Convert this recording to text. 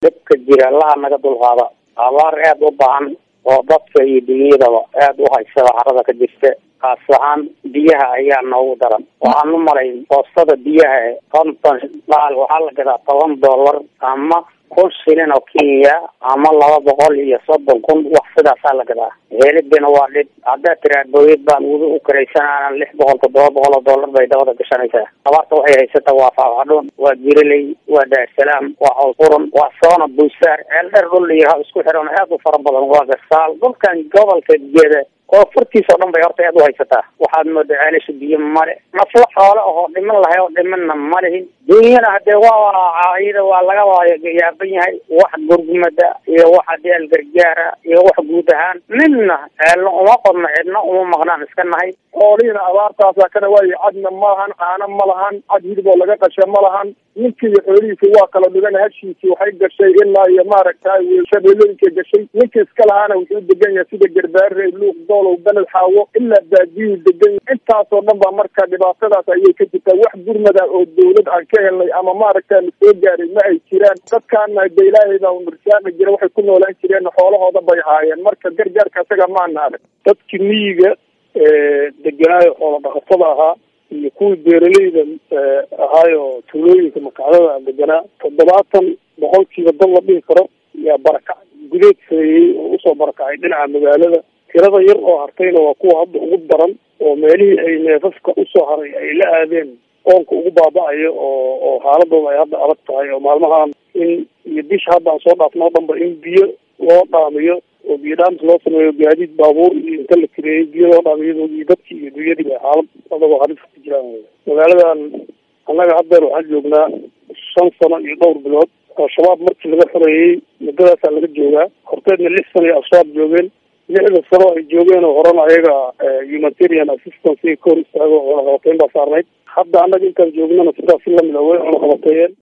dhibka jira allaha naga dulqaada abaar aada u baahan oo dadka iyo dunyadaba aada u haysada carada ka jirta kaas ahaan biyaha ayaa noogu daran waxaan u malayn boostada biyaha e konton baal waxaa la gadaa toban dollar ama kun shilin oo kenya ama laba boqol iyo soddon kun wax sidaasaa la gadaa helibina waa dhib haddaad tiraa booyad baan wudi u karaysanana lix boqol toddoba boqol oo dollar bay dabada gashanaysaa abaarta waxay haysataa waa faafxadhuun waa jiriley waa daarsalaam waa cawlqurun waa soona buusaar ceeldheer dhul iyo isku xiran aada u fara badan waa gasaal dhulkan gobolka geda koonfurtiisa o dhan bay horta aad u haysataa waxaad moodaa ceelasha biyo male nafla xoole ahoo dhiman lahay oo dhimanna ma lihin dunyana hadee waa iyada waa laga yaaban yahay wax gurgumada iyo wax adeel gargaara iyo wax guud ahaan midna ceelna uma qodno cidna uma maqnaan iska nahay xoolihiina abaartaasa kana waayo cadna ma lahan caano ma lahan cad hilib oo laga qasha ma lahan ninkii iyo xoolihiisi waa kala dhigan hashiisii waxay gashay ilaa iyo maaragtay shabeelooyinka gashay ninka iska lahaana wuxuu degan yahay sida garbaare luuq doolow beled xaawo ilaa baadiyuu degan yahay intaasoo dhan baa marka dhibaatadaas ayay ka jirtaa wax gurmada oo dawlad aan ka helnay ama maaragta na soo gaaray ma ay jiraan dadkaana de ilaahay baa nursaaqi jira waxay ku noolaan jireen xoolahooda bay haayeen marka gargaarka isaga maana arag dadkii miyiga deganaayo xoola dhaqatada ahaa iyo kuwii beeraleyda ahaayo tuulooyinka makacdada deganaa toddobaatan boqolkiiba dad la dhihi karo yaa barakac gudeed sameeyey oo usoo barakacay dhinaca magaalada tirada yar oo hartayna waa kuwa hadda ugu daran oo meelihii ay neefafka usoo haray ay la aadeen qoonka ugu baaba-ayo oo oo xaaladooda ay hadda adag tahay oo maalmahan in iyo bisha hadda aan soo dhaafno o dhanba in biyo loo dhaamiyo oo biyo dhaamis loo sameeyo gaadiid baabuur iyo inta la kireeyay biyo loo dhaamiyo iyo dadkii iyo dunyadiiba xaalad adagoo halis ku jiraan wey magaaladan annaga haddeer waxaan joognaa shan sano iyo dhowr bilood al-shabaab markii laga xoreeyey muddadaasaa laga joogaa horteedna lix sano iyo al-shabaab joogeen lixda sano ay joogeen oo horena ayaga humanitarian assistance ka hor istaago cunaqabateyn baa saarnayd hadda annaga intaan joognana sidaas si lamid a way cunaqabateeyeen